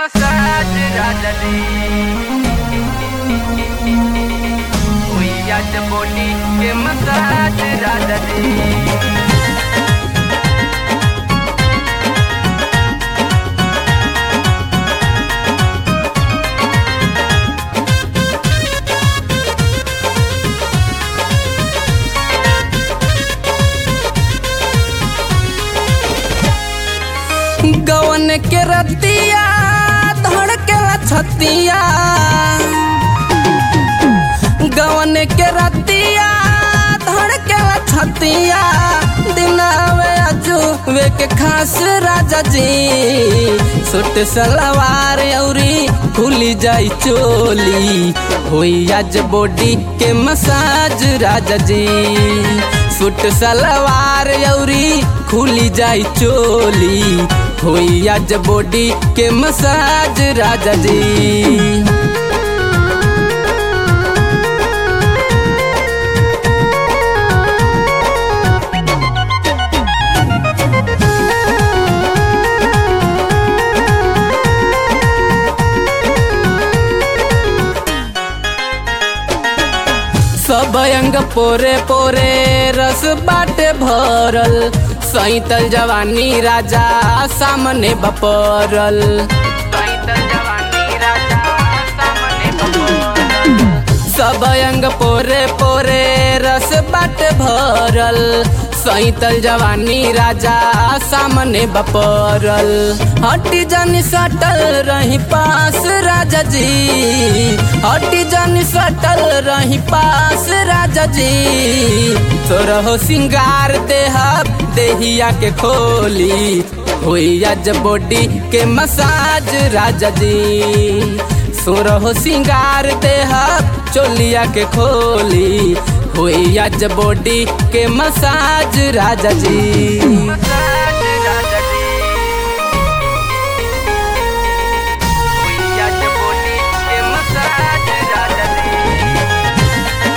Massage राजा जी हुई आज बॉडी के मसाज राजा जी गवन के रतिया धड़केला छतिया गवन के रतिया धड़केला छतिया दिनावे अजुवे के खास राजा जी सुट सलवार औरी खुली जाई चोली होई आज बॉडी के मसाज राजा जी सुट सलवार औरी खुली जाई चोली होई आज बॉडी के मसाज राजा जी सब अंग पोरे पोरे रस बाटे भरल सैतल जवानी राजा सामने बपरल सैतल जवानी राजा सामने बपौरल। सब अंग पोरे पोरे रस बाटे भरल सैतल जवानी राजा सामने बपरल हटी जानी सटल रही पास राजा जी हटी जानी सटल रही पास राजा जी तोरहो सिंगार देहब देहिया के खोली होई आज बॉडी के मसाज राजा जी सुरहो सिंगार देहब चोलिया के खोली होई आज बॉडी के मसाज राजा जी मसाज राजा जी हुई आज बॉडी के मसाज राजा जी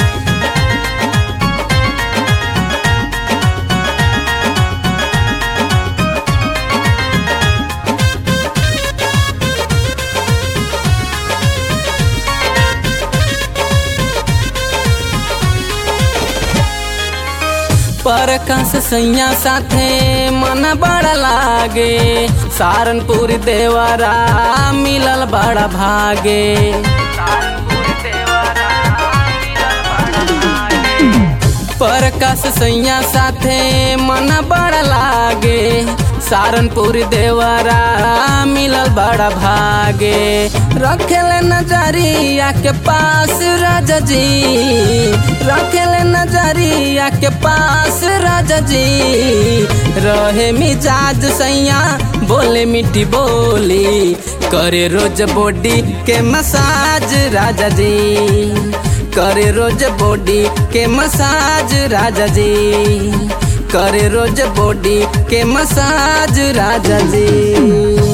परकस सैया साथे मन बड़ा लागे सारनपुर देवरा मिलल बड़ा भागे कानपुर देवरा मिलल बड़ा भागे। परकस सैया साथे मन बड़ा लागे सारनपुर देवरा मिलल बड़ा भागे रखेले नजरिया के पास राजा जी रखेले नजरिया के पास राजा जी रहे मिजाज सैया बोले मीठी बोली करे रोज बॉडी के मसाज राजा जी करे रोज बॉडी के मसाज राजा जी करे रोज बॉडी के मसाज राजा जी